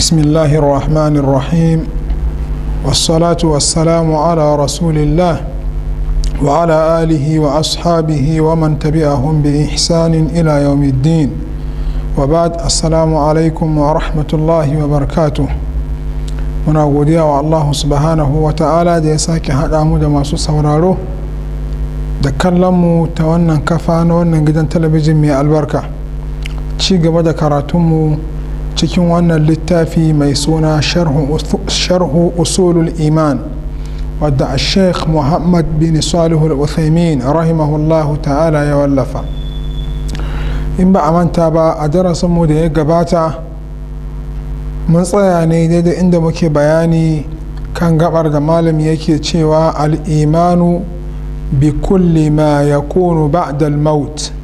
بسم الله الرحمن الرحيم والصلاة والسلام على رسول الله وعلى آله وأصحابه ومن تبعهم بإحسان إلى يوم الدين وبعد السلام عليكم ورحمة الله وبركاته muna godiya wa Allah subhanahu wa ta'ala da ya sake haɗa mu da masu sauraro da kallon mu ta wannan kafa na wannan gidan talabijin mai albarka ci gaba da karatunmu cikin wannan littafi mai suna sharhu usulul iman wadda a sheikh muhammad bin salihu al-uthaymin rahimahullahu ta'ala ya wallafa in ba a manta ba a darasinmu da ya gabata mun tsaya ne daidai inda muke bayani kan gabar da malam yake cewa al'imanu bi kulli ma ya kunu ba'dal maut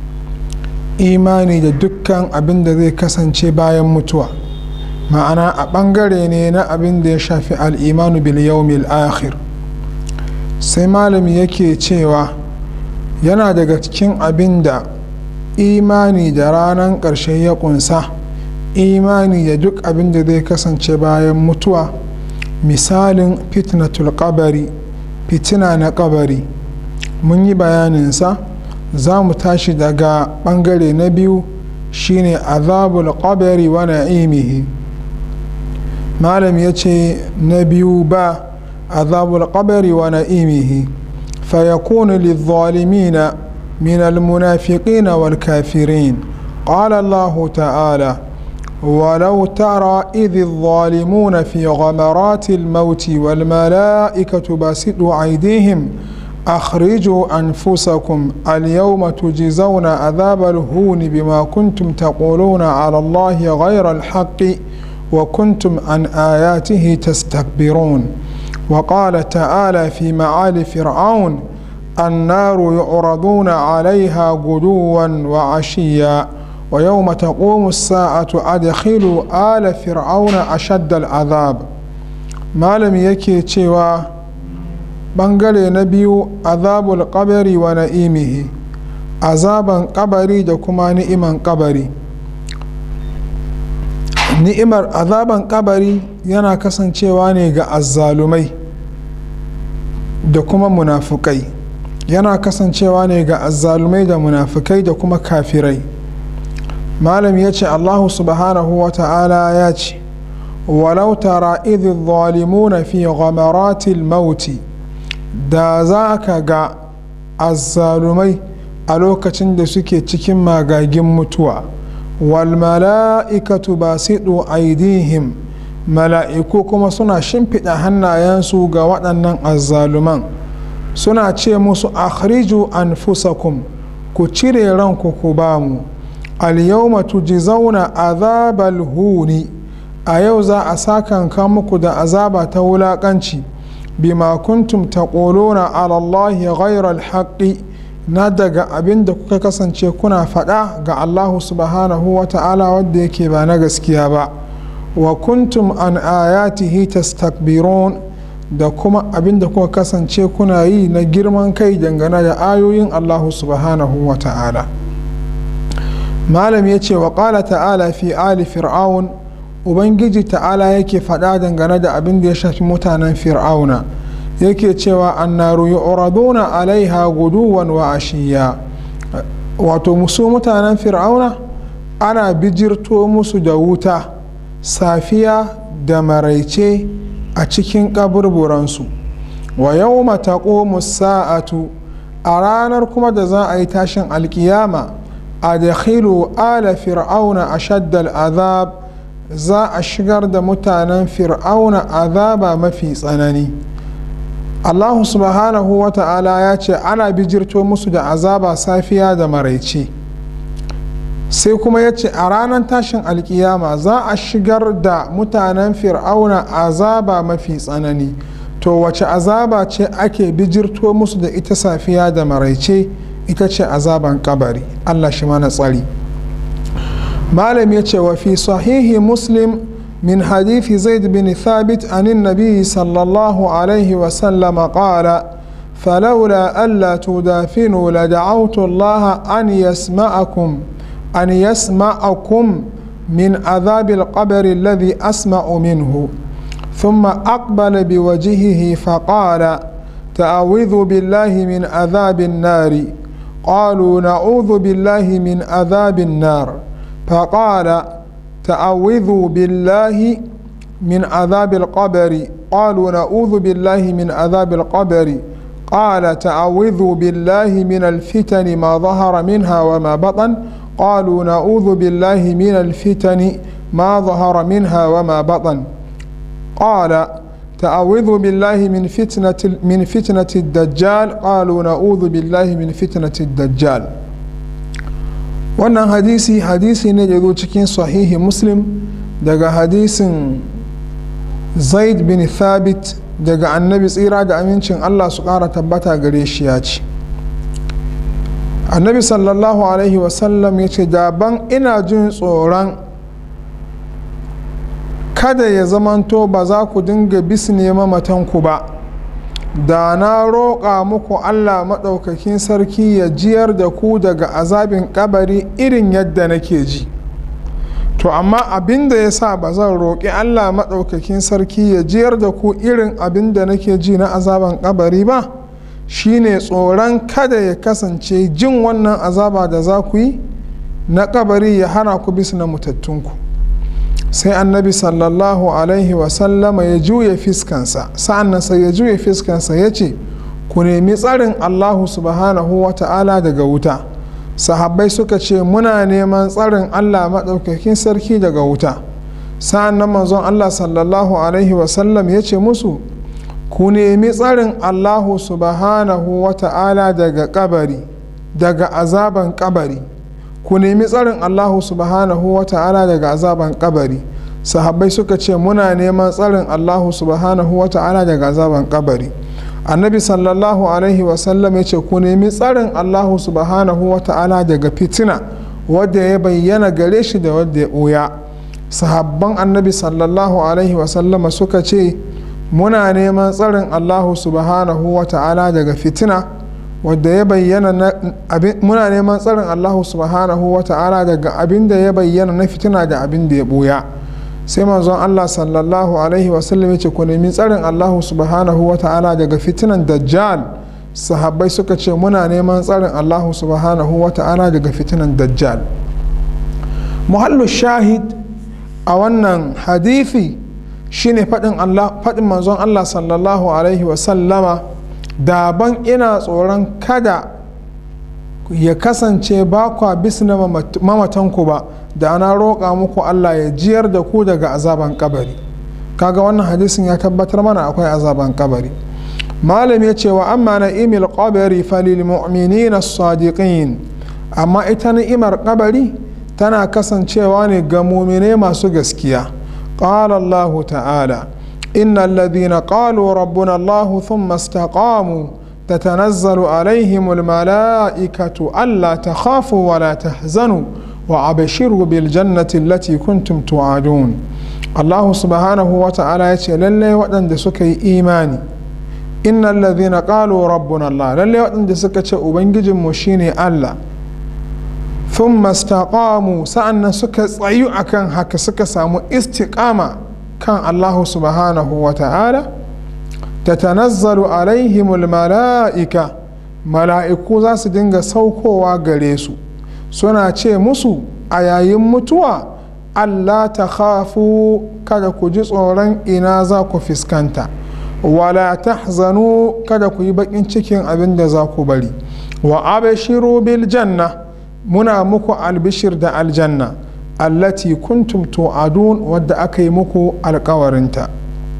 imani da dukkan abin da zai kasance bayan mutuwa ma'ana a ɓangare ne na abin da ya shafi al'imanu bil yawmil akhir sai malam yake cewa yana daga cikin abin da imani da ranar ƙarshe ya ƙunsa imani da duk abin da zai kasance bayan mutuwa misalin fitnatul kabari fitina na kabari mun yi bayaninsa za mu tashi daga bangare na biyu shine azabul kabari wa na'imihi malam ya ce na biyu ba azabul kabari wa na'imihi فيكون للظالمين من المنافقين والكافرين قال الله تعالى ولو ترى إذ الظالمون في غمرات الموت والملائكة باسطوا أيديهم أخرجوا أنفسكم اليوم تجزون عذاب الهون بما كنتم تقولون على الله غير الحق وكنتم عن آياته تستكبرون وقال تعالى في معالي فرعون النار يعرضون عليها غدوا وعشيا ويوم تقوم الساعة أدخلوا آل فرعون أشد العذاب malam yake cewa ɓangare na biyu azabul kabari wa na'imihi azaban kabari da kuma ni'iman kabari ni'imar azaban kabari yana kasancewa ne ga azzalumai da kuma munafukai yana kasancewa ne ga azzalumai da munafukai da kuma kafirai malam ya ce allahu subhanahu wa ta'ala ya ce walau tara idhi zalimuna fi ghamaratil mauti da za ka ga azzalumai a lokacin da suke cikin magagin mutuwa wal mala'ikatu basidu aidihim mala'iku kuma suna shimfiɗa hannayensu ga waɗannan azzaluman suna ce musu akhriju anfusakum ku cire ranku ku bamu alyawma tujzauna azabal huni a yau za a sakanka muku da azaba ta wulaƙanci bima kuntum taquluna ala Allahi ghayra alhaqqi na daga abin da kuka kasance kuna faɗa ga Allah subhanahu wa ta'ala wadda yake ba na gaskiya ba wa kuntum an ayatihi tastakbirun da kuma abin da kuka kasance kuna yi na girman kai dangane da ayoyin Allah subhanahu wa ta'ala malam ya ce wa ƙala ta'ala fi ali fir'aun ubangiji ta'ala yake faɗa dangane da abin da ya shafi mutanen fir'auna yake cewa annaru yu'raduna alaiha guduwan wa ashiya wato musu mutanen fir'auna ana bijirto musu da wuta safiya da maraice a cikin kaburburansu wa yawma taqumu sa'atu a ranar kuma da za a yi tashin alkiyama adkhilu ala fir'auna ashaddal azab za a shigar da mutanen fir'auna azaba mafi tsanani allahu subhanahu wa ta'ala ya ce ana bijirto musu da azaba safiya da maraice sai kuma ya ce a ranar tashin alkiyama za a shigar da mutanen fir'auna azaba mafi tsanani to wace azaba ce ake bijirto musu da ita safiya da maraice ita ce azaban kabari allah shi mana tsari malam ya ce wa fi sahihi muslim من حديث زيد بن ثابت عن النبي صلى الله عليه وسلم قال فلولا ألا تدافنوا لدعوت الله أن يسمعكم أن يسمعكم من عذاب القبر الذي أسمع منه ثم أقبل بوجهه فقال تعوذ بالله من عذاب النار قالوا نعوذ بالله من عذاب النار فقال تعوذوا بالله من عذاب القبر قالوا نعوذ بالله من عذاب القبر قال تعوذوا بالله من الفتن ما ظهر منها وما بطن قالوا نعوذ بالله من الفتن ما ظهر منها وما بطن قال تعوذ بالله من فتنة من فتنة الدجال قالوا نعوذ بالله من فتنة الدجال wannan hadisi hadisi ne da zo cikin sahihi muslim daga hadisin zaid bin thabit daga annabi tsira da amincin allah su ƙara tabbata gare shi ya ce annabi sallallahu alaihi wasallam ya ce daban ina jin tsoron kada ya zamanto ba za ku dinga bisne mamatanku ba da na roƙa muku allah maɗaukakin sarki ya jiyar da ku daga azabin kabari irin yadda nake ji to amma abin da ya sa ba zan roƙi allah maɗaukakin sarki ya jiyar da ku irin abin da nake ji na azaban kabari ba shine tsoron kada ya kasance jin wannan azaba da za ku yi na kabari ya hana ku bisa na mutattunku sai annabi sallallahu alaihi wasallama ya juya fiskansa sa'annan sai ya juya fiskansa ya ce ku nemi tsarin allahu subhanahu wa ta'ala daga wuta sahabbai suka ce muna neman tsarin allah maɗaukakin sarki daga wuta sa'annan manzon allah sallallahu alaihi wasallam ya ce musu ku nemi tsarin allahu subhanahu wa ta'ala daga kabari daga azaban kabari ku nemi tsarin allahu subhanahu wa ta'ala daga azaban kabari sahabbai suka ce muna neman tsarin allahu subhanahu wa ta'ala daga azaban kabari annabi sallallahu alaihi wasallam ya ce ku nemi tsarin allahu subhanahu wa ta'ala daga fitina wadda ya bayyana gare shi da wadda ya ɓoya sahabban annabi sallallahu alaihi wasallama suka ce muna neman tsarin allahu subhanahu wa ta'ala daga fitina wadda ya bayyana muna neman tsarin allahu subhanahu wa ta'ala daga abin da ya bayyana na fitina da abin da ya buya sai manzon allah sallallahu alaihi wasallam ya ce ku nemi tsarin allahu subhanahu wa ta'ala daga fitinan dajjal sahabbai suka ce muna neman tsarin allahu subhanahu wa ta'ala daga fitinan dajjal muhallu shahid a wannan hadithi shine faɗin manzon Allah sallallahu alaihi wasallama daban ina tsoron kada ya kasance ba kwa bisna mamatanku ba da ana roƙa muku Allah ya jiyar da ku daga azaban kabari kaga wannan hadisin ya tabbatar mana akwai azaban kabari malam ya ce wa amma na imil qabari falil mu'minina sadiqin amma ita ni'imar kabari tana kasancewa ne ga mumine masu gaskiya قال الله تعالى إن الذين قالوا ربنا الله ثم استقاموا تتنزل عليهم الملائكة ألا تخافوا ولا تحزنوا وأبشروا بالجنة التي كنتم توعدون الله سبحانه وتعالى يقول للي وأن سكي إيماني إن الذين قالوا ربنا الله للي وأن سكي أبنجي مشيني الله ثم استقاموا سأن سكا تsayu akan haka suka samu istiqama kan Allah subhanahu wa ta'ala tatanazzalu alaihimul mala'ika mala'iku za su dinga saukowa gare su suna ce musu a yayin mutuwa Allah ta khafu kada ku ji tsoron ina za ku fuskanta wala tahzanu kada ku yi bakin cikin abin da za ku bari wa abashiru bil janna muna muku albishir da aljanna allati kuntum tu'adun wadda aka yi muku alkawarinta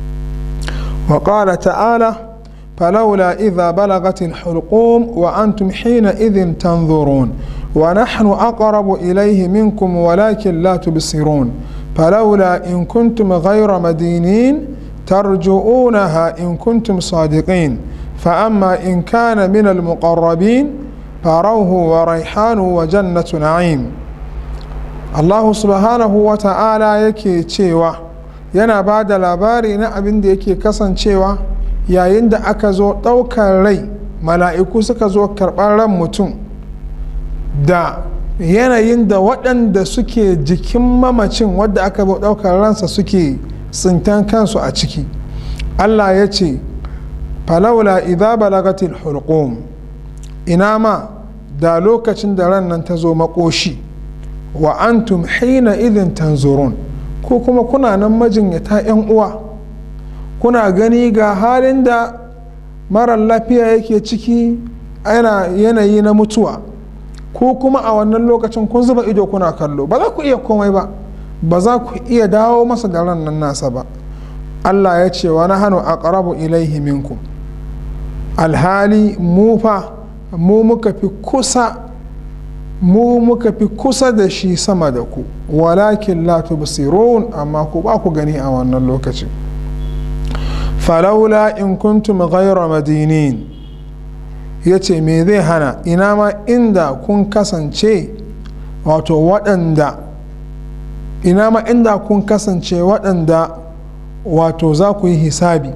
wa qala ta'ala فلولا إذا بلغت الحلقوم وأنتم حينئذ تنظرون ونحن أقرب إليه منكم ولكن لا تبصرون فلولا إن كنتم غير مدينين ترجعونها إن كنتم صادقين فأما إن كان من المقربين فروه وريحان وجنة نعيم الله سبحانه وتعالى yake cewa yana ba da labari na abin da yake kasancewa yayin da aka zo ɗaukar rai mala'iku suka zo karɓar ran mutum da yanayin da waɗanda suke jikin mamacin wadda aka ɗaukar ransa suke tsintan kansu a ciki allah ya ce falaula idza balagatil hulqum ina ma da lokacin da ran nan ta zo makoshi wa antum hina idin tanzurun ko kuma kuna nan majinyata 'yan uwa kuna gani ga halin da marar lafiya yake ciki ana yanayi na mutuwa ko kuma a wannan lokacin kun zuba ido kuna kallo ba za ku iya komai ba ba za ku iya dawo masa da ran nan nasa ba allah ya ce wa nahanu aqrabu ilaihi minkum alhali mu fa mu muka fi kusa mu muka fi kusa da shi sama da ku walakin la tubsirun amma ku ba ku gani a wannan lokacin falaula in kuntum ghayra madinin ya ce me zai hana ina ma inda kun kasance wato waɗanda ina ma inda kun kasance waɗanda wato za ku yi hisabi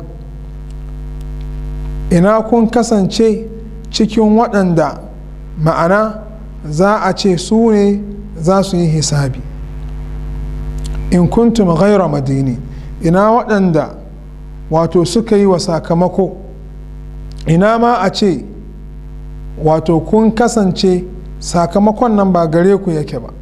ina kun kasance cikin waɗanda ma'ana za a ce su ne za su yi hisabi in kuntum ghaira madini ina waɗanda wato suka yi wa sakamako ina ma a ce wato kun kasance sakamakon nan ba gare ku yake ba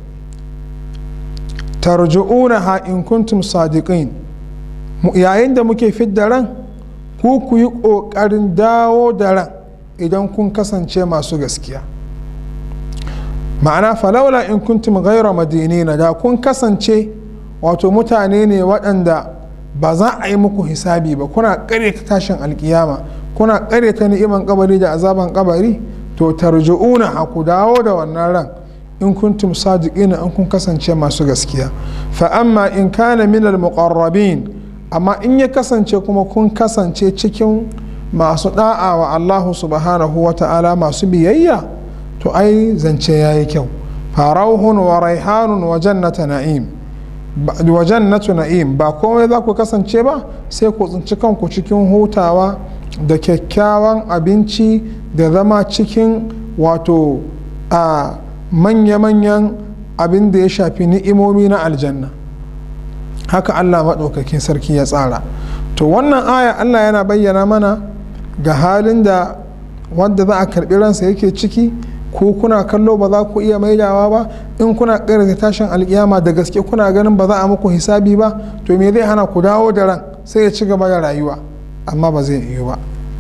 tarju'una ha in kuntum sadiqin yayin da muke fidda ran ku ku yi ƙoƙarin dawo da ran idan kun kasance masu gaskiya ma'ana falaula in kuntum ghaira madinina da kun kasance wato mutane ne waɗanda ba za a yi muku hisabi ba kuna ta tashin alkiyama kuna ta ni'iman kabari da azaban kabari to tarji'una a ku dawo da wannan ran in kuntum sadiqina in kun kasance masu gaskiya fa amma in kana minal muqarrabin amma in ya kasance kuma kun kasance cikin masu da'a wa Allah subhanahu wa ta'ala masu biyayya to ai zance yayi kyau farauhun wa raihanun wa jannata na'im wa jannatu na'im ba komai za ku kasance ba sai ku tsinci kanku cikin hutawa da kyakkyawan abinci da zama cikin wato a manya-manyan abin da ya shafi ni'imomi na aljanna haka allah maɗaukakin sarki ya tsara to wannan aya allah yana bayyana mana ga halin da wanda za a karɓi ransa yake ciki ko kuna kallo ba za ku iya maidawa ba in kuna ƙarfi tashin alƙiyama da gaske kuna ganin ba za a muku hisabi ba to me zai hana ku dawo da ran sai ya ci gaba da rayuwa amma ba zai iya ba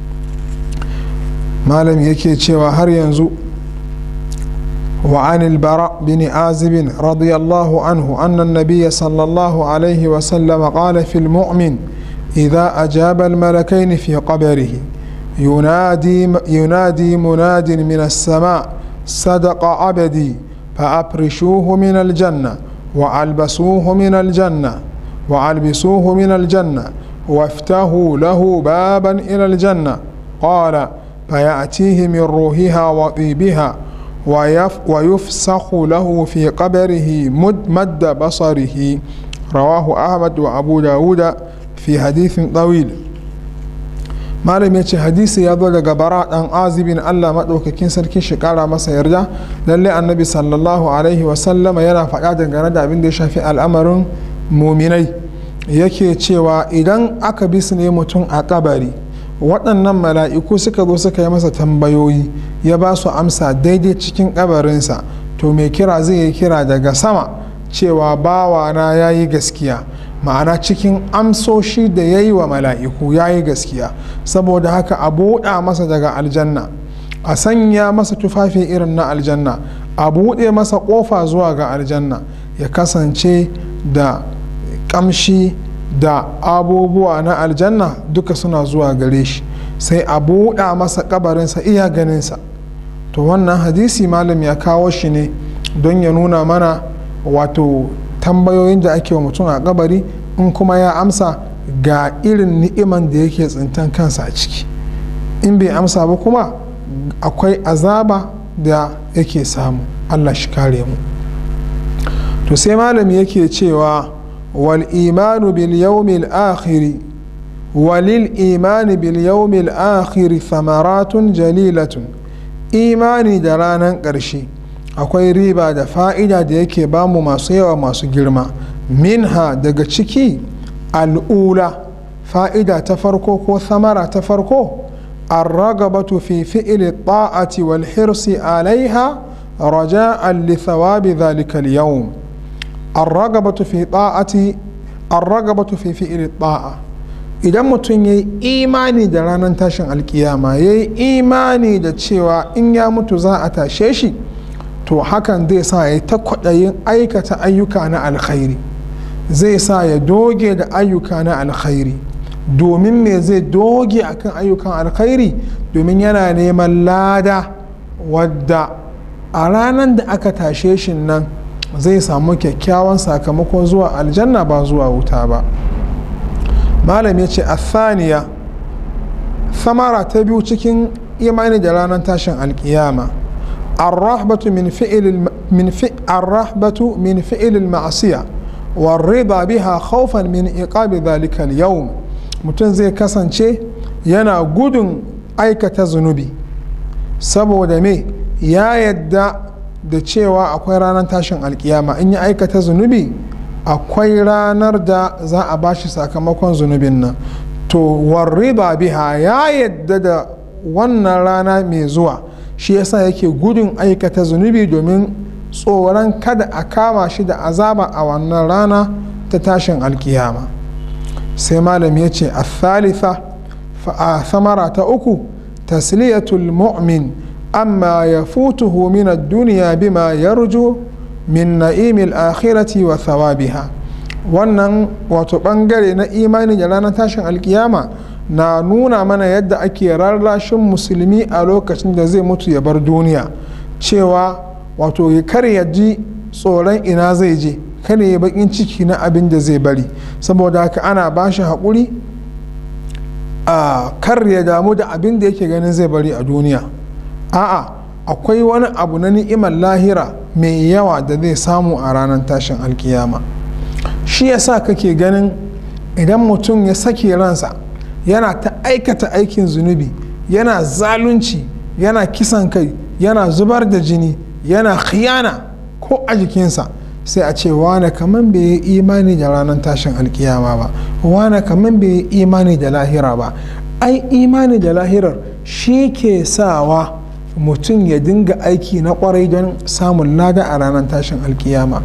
malam yake cewa har yanzu وعن البراء بن عازب رضي الله عنه أن النبي صلى الله عليه وسلم قال في المؤمن إذا أجاب الملكين في قبره ينادي ينادي مناد من السماء صدق عبدي فأبرشوه من الجنة وألبسوه من الجنة وألبسوه من الجنة وافتحوا له بابا إلى الجنة قال فيأتيه من روحها وطيبها ويفسخ له في قبره مد, مد بصره رواه أحمد وأبو داود في حديث طويل malam ya ce hadisi ya zo daga bara dan azibin allah maɗaukakin sarki shi ƙara masa yarda lalle annabi sallallahu alaihi wasallama yana faɗa dangane da abin da ya shafi al'amarin muminai yake cewa idan aka bi su ne mutum a kabari waɗannan mala'iku suka zo suka yi masa tambayoyi ya ba su amsa daidai cikin kabarinsa to mai kira zai yi kira daga sama cewa bawana ya yi gaskiya ma'ana cikin amsoshi da ya yi wa mala'iku ya yi gaskiya saboda haka a buɗa masa daga aljanna a sanya masa tufafi irin na aljanna a buɗe masa ƙofa zuwa ga aljanna ya kasance da ƙamshi da abubuwa na aljanna duka suna zuwa gare shi sai a buɗa masa kabarinsa iya ganinsa to wannan hadisi malam ya kawo shi ne don ya nuna mana wato tambayoyin da ake wa mutum a kabari in kuma ya amsa ga irin ni'iman da yake tsintan kansa a ciki in bai amsa ba kuma akwai azaba da yake samu allah shi kare mu to sai malami yake cewa wal imanu bil yawmil akhiri walil imani bil yawmil akhiri thamaratun jalilatun imani da ranar ƙarshe akwai riba da fa'ida da yake bamu masu yawa masu girma minha daga ciki al'ula fa'ida ta farko ko samara ta farko الرغبة في فعل الطاعة والحرص عليها رجاء لثواب ذلك اليوم الرغبة في طاعة الرغبة في فعل الطاعة idan mutum ya yi imani da ranar tashin alkiyama ya yi imani da cewa in ya mutu za a tashe shi to hakan zai sa ya ta kwaɗayin aikata ayyuka na alkhairi zai sa ya doge da ayyuka na alkhairi domin me zai doge akan ayyukan alkhairi domin yana neman lada wadda a ranar da aka tashe shi nan zai samu kyakkyawan sakamakon zuwa aljanna ba zuwa wuta ba malam ya ce athaniya samara ta biyu cikin imani da ranar tashin alkiyama الرهبة من فعل من فعل الرهبة من فعل المعصية والرضا بها خوفا من عقاب ذلك اليوم mutum zai kasance yana gudun aikata zunubi saboda me ya yadda da cewa akwai ranar tashin alkiyama in ya aikata zunubi akwai ranar da za a bashi sakamakon zunubin nan to warriba biha ya yadda da wannan rana mai zuwa shi yasa yake gudun aikata zunubi domin tsoron kada a kama shi da azaba a wannan rana ta tashin alkiyama sai malam ya ce a thalitha a samara ta uku tasliyatul mu'min amma ya futuhu min duniya bima yarju min na'imil akhirati wa thawabiha wannan wato bangare na imani da ranar tashin alkiyama na nuna mana yadda ake rarrashin musulmi a lokacin da zai mutu ya bar duniya cewa wato ya kar ya ji tsoron ina zai je kada ya bakin ciki na abin da zai bari saboda haka ana ba shi haƙuri a kar ya damu da abin da yake ganin zai bari a duniya a'a akwai wani abu na ni'imar lahira mai yawa da zai samu a ranar tashin alkiyama shi yasa kake ganin idan mutum ya sake ransa yana ta aikata aikin zunubi yana zalunci yana kisan kai yana zubar da jini yana khiyana ko a jikinsa sai a ce wane kaman bai yi imani da ranar tashin alkiyama ba wane kaman bai yi imani da lahira ba ai imani da lahirar shi ke sawa mutum ya dinga aiki na kwarai don samun lada a ranar tashin alkiyama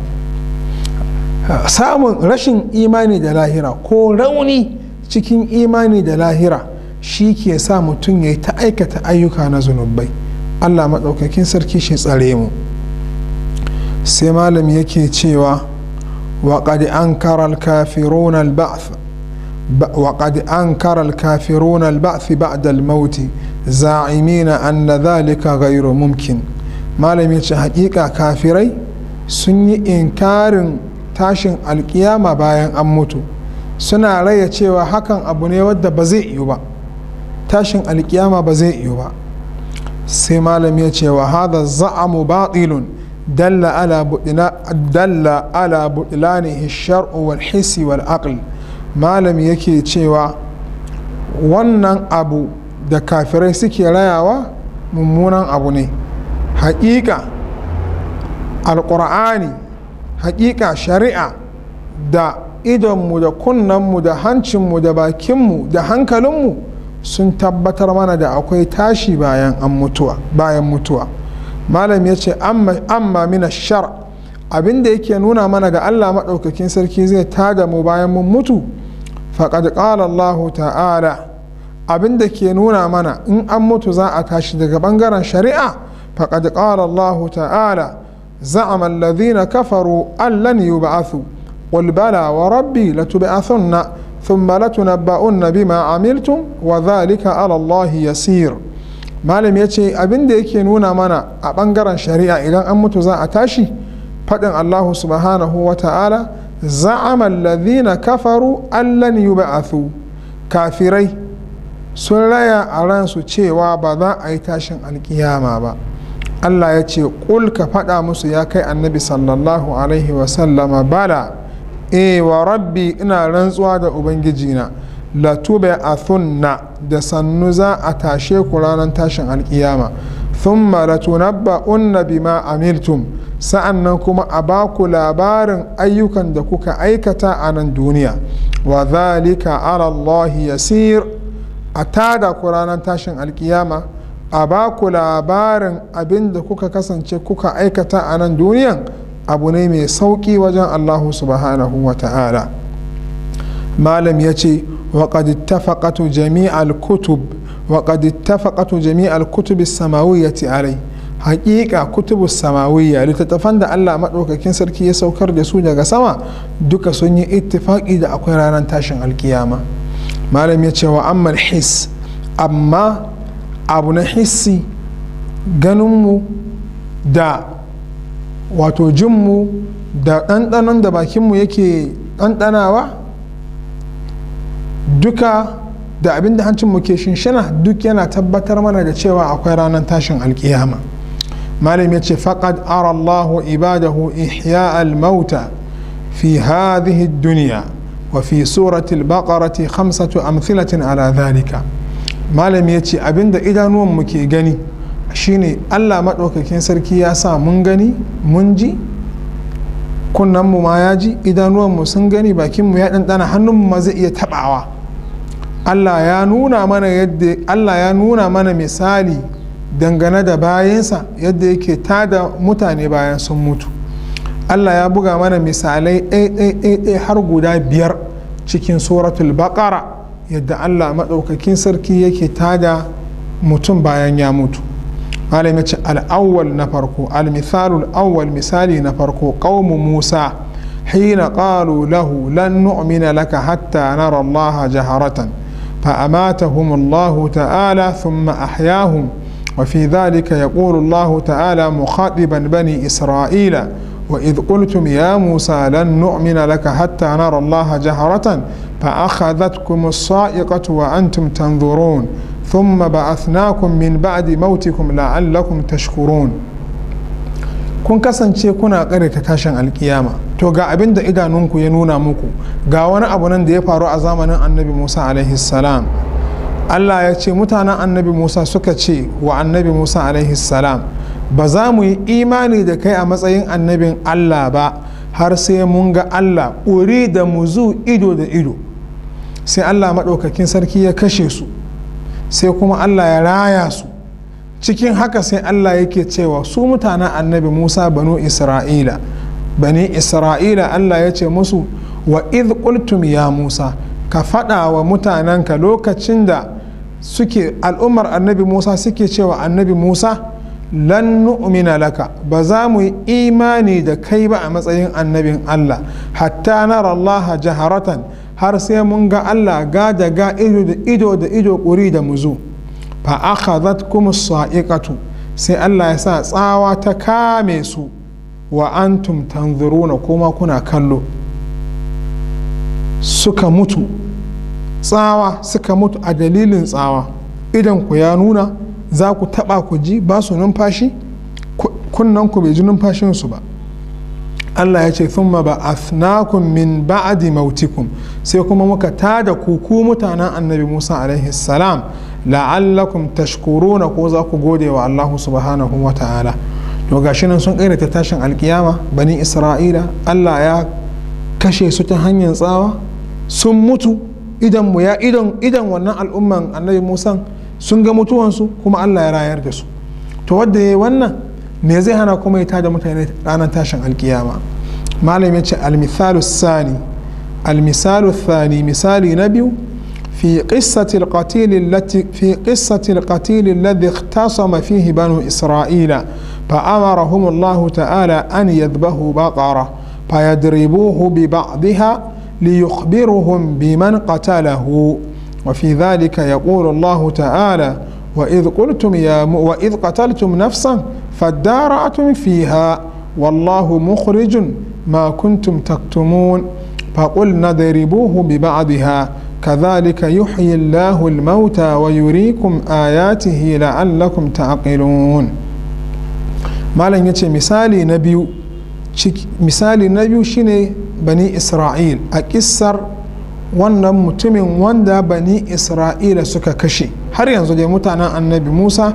samun rashin imani da lahira ko rauni cikin imani da lahira shi ke sa mutum ya yi ta aikata ayyuka na zunubai allah maɗaukakin sarki shi tsare mu sai malam yake cewa waƙad an karal kafirun al-ba'th وقد أنكر الكافرون البعث بعد الموت زاعمين أن ذلك غير ممكن ما لم يتش حقيقة كافري سني إنكار تاشن القيامة باين أموتو suna raya cewa hakan abu ne wadda ba zai yiwu ba tashin alkiyama ba zai yiwu ba sai malam ya ce wa hada za'amu batilun dalla ala dalla ala butlanihi shar'u wal hissi wal aql malam yake cewa wannan abu da kafirai suke rayawa mummunan abu ne haƙiƙa alƙur'ani haƙiƙa shari'a da idonmu da kunnenmu da hancinmu da bakinmu da hankalinmu sun tabbatar mana da akwai tashi bayan mutuwa bayan mutuwa malam ya ce amma mina shar abin da yake nuna mana ga allah maɗaukakin sarki zai tada mu bayan mun mutu faƙad ƙala allah ta'ala abin da ke nuna mana in an mutu za a tashi daga ɓangaren shari'a faƙad ƙala allah ta'ala za'ama alladhina kafaru an lan yub'athu قل بلى وربي لتبعثن ثم لتنبؤن بما عملتم وذلك على الله يسير malam ya ce abin da yake nuna mana a ɓangaren shari'a idan an mutu za a tashi faɗin allahu subhanahu wa ta'ala za'ama alladhina kafaru allan yub'athu kafirai sun raya a ransu cewa ba za a yi tashin alkiyama ba allah ya ce ƙul ka faɗa musu ya kai annabi sallallahu alaihi wasallama bala e wa rabbi ina rantsuwa da ubangijina latube a thunna da sannu za a tashe ku ranar tashin alkiyama thumma latunabba'unna bima amiltum sa'annan kuma a baku labarin ayyukan da kuka aikata a nan duniya wa zalika ala Allah yasir a tada ku ranar tashin alkiyama a baku labarin abin da kuka kasance kuka aikata a nan duniyan abu ne mai sauƙi wajen allahu subhanahu wa ta'ala malam ya ce waƙad ittafaqatu jami'al kutub waƙad ittafaqatu jami'al kutub samawiyyati alai haƙiƙa kutubu samawiyya littattafan da allah maɗaukakin sarki ya saukar da su daga sama duka sun yi ittifaƙi da akwai ranar tashin alkiyama malam ya ce wa ammal his amma abu na hissi ganinmu da wato jinmu da ɗanɗanon da bakinmu yake ɗanɗanawa duka da abin da hancinmu ke shinshina duk yana tabbatar mana da cewa akwai ranar tashin alkiyama malam ya ce faƙad ara allahu ibadahu ihya al-mauta fi hadhihi duniya wa fi suratul baqarati khamsatu amthilatin ala dhalika malam ya ce abinda idanuwanmu ke gani shine allah maɗaukakin sarki ya sa mun gani mun ji kunnenmu ma ya ji idanuwanmu sun gani bakinmu ya ɗanɗana hannunmu ma zai iya taɓawa allah ya nuna mana yadda allah ya nuna mana misali dangane da bayansa yadda yake tada mutane bayan sun mutu allah ya buga mana misalai ɗaya har guda biyar cikin suratul baqara yadda allah maɗaukakin sarki yake tada mutum bayan ya mutu malam ce al'awwal na farko al-mithalul awwal misali na farko qaumu musa hina qalu lahu lan nu'mina laka hatta nara allaha jaharatan فأماتهم الله تعالى ثم أحياهم وفي ذلك يقول الله تعالى مخاطبا بني إسرائيل وإذ قلتم يا موسى لن نؤمن لك حتى نرى الله جهرة فأخذتكم الصائقة وأنتم تنظرون ثم بعثناكم من بعد موتكم لعلكم تشكرون kun kasance kuna ta tashin alkiyama to ga abin da idanunku ya nuna muku ga wani abu nan da ya faru a zamanin annabi musa alaihi salam allah ya ce mutanen annabi musa suka ce wa annabi musa alaihi salam ba za mu yi imani da kai a matsayin annabin allah ba har sai mun ga allah uri da muzu ido da ido sai allah maɗaukakin sarki ya kashe su sai kuma allah ya raya su cikin haka sai allah yake cewa su mutanen annabi musa banu isra'ila bani isra'ila allah ya ce musu wa idh qultum ya musa ka faɗa wa mutanenka lokacin da suke al'ummar annabi musa suke cewa annabi musa lan nu'mina laka ba za mu yi imani da kai ba a matsayin annabin allah hatta nara allaha jaharatan har sai mun ga allah ga da ga ido da ido ƙuri da muzu fa akhadhat kum sa'iqatu sai allah ya sa tsawa ta kame su wa antum tanzuruna kuma kuna kallo suka mutu tsawa suka mutu a dalilin tsawa idan ku ya nuna za ku taba ku ji ba su numfashi kunnan ku bai ji numfashinsu ba Allah ya ce thumma ba'athnakum min ba'di mautikum sai kuma muka tada ku ku mutanen annabi Musa alaihi salam la'allakum tashkuruna ko za ku gode wa Allah subhanahu wa ta'ala to gashi nan sun ta tashin alkiyama bani Isra'ila Allah ya kashe su ta hanyar tsawa sun mutu idan mu ya idan idan wannan al'umman annabi Musa sun ga mutuwansu kuma Allah ya rayar da su to wanda ya yi wannan me zai hana kuma ya tada mutane ranar tashin alkiyama malam ya ce almithalu sani almisalu thani misali na biyu في قصة القتيل التي في قصة القتيل الذي اختصم فيه بنو إسرائيل فأمرهم الله تعالى أن يذبحوا بقرة فيضربوه ببعضها ليخبرهم بمن قتله وفي ذلك يقول الله تعالى وإذ قلتم يا م... وإذ قتلتم نفسا فادارأتم فيها والله مخرج ما كنتم تكتمون فقلنا ضربوه ببعضها كذلك يحيي الله الموتى ويريكم آياته لعلكم تعقلون malam ya ce misali na biyu misali na biyu shine bani isra'il a kissar wannan mutumin wanda bani isra'ila suka kashe har yanzu dai mutanen annabi musa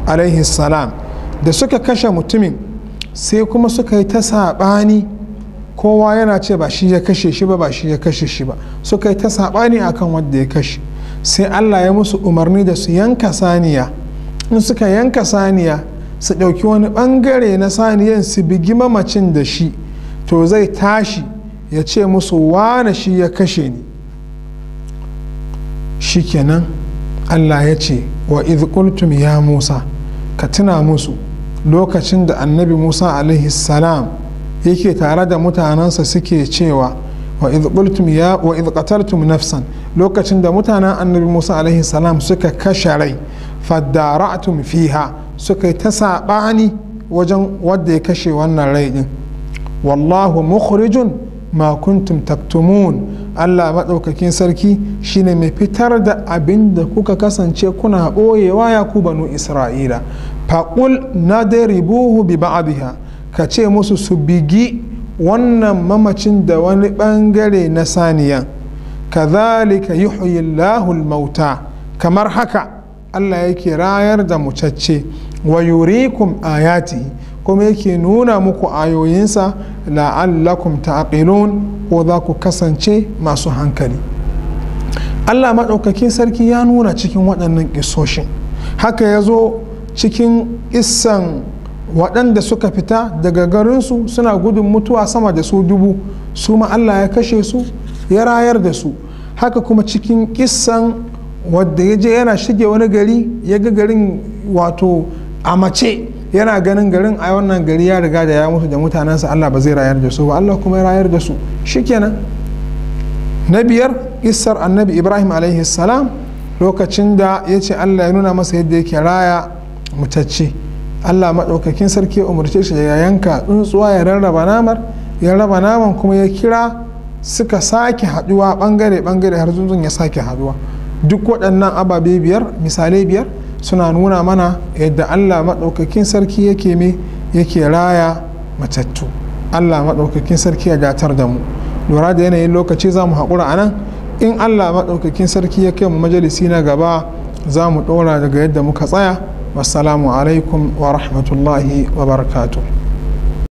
alaihi salam da suka kashe mutumin sai kuma suka yi ta saɓani kowa yana ce ba shi ya kashe shi ba ba shi ya kashe shi ba suka yi ta saɓani akan wanda ya kashe sai allah ya musu umarni da su yanka saniya in suka yanka saniya su ɗauki wani ɓangare na saniyan su bigi mamacin da shi to zai tashi ya ce musu wane shi ya kashe ni shikenan allah ya ce wa qultum ya musa ka tuna musu lokacin da annabi musa alaihi salam yake tare da mutanensa suke cewa wa qultum ya wa qataltum nafsan lokacin da mutanen annabi musa alaihi salam suka kashe rai fadara'tum fiha suka yi ta saɓani wajen wadda ya kashe wannan rai din wallahu mukhrijun ma kuntum taktumun Allah maɗaukakin sarki shine mai fitar da abin da kuka kasance kuna ɓoyewa ya ku banu isra'ila faƙul na ribuhu bi ba'adiha ka ce musu su bigi wannan mamacin da wani ɓangare na saniyan kazalika yuhyi Allahul mauta kamar haka Allah yake rayar da mucacce wa yurikum ayati kuma yake nuna muku ayoyinsa la'allakum ta'qilun ko za ku kasance masu hankali Allah maɗaukakin sarki ya nuna cikin waɗannan ƙisoshin haka ya zo cikin issan waɗanda suka fita daga garinsu suna gudun mutuwa sama da su dubu su ma Allah ya kashe su ya rayar da su haka kuma cikin kissan wadda ya je yana shige wani gari ya ga garin wato a mace yana ganin garin a wannan gari ya riga da ya mutu da mutanensa Allah ba zai rayar da su ba Allah kuma ya rayar da su shikenan na biyar kissar annabi ibrahim alaihi salam lokacin da ya ce Allah ya nuna masa yadda yake raya mutacce Allah maɗaukakin sarki ya umarce shi ya yanka tsuntsuwa ya rarraba namar ya raba naman kuma ya kira suka sake haɗuwa ɓangare-ɓangare har tsuntsun ya sake haɗuwa duk waɗannan ababe biyar misalai biyar suna nuna mana yadda allah maɗaukakin sarki yake me yake raya matattu allah maɗaukakin sarki ya gatar da mu lura da yanayin lokaci za mu haƙura a nan in allah maɗaukakin sarki ya kai mu majalisi na gaba za mu ɗora daga yadda muka tsaya wassalamu alaikum wa rahmatullahi wa barakatuh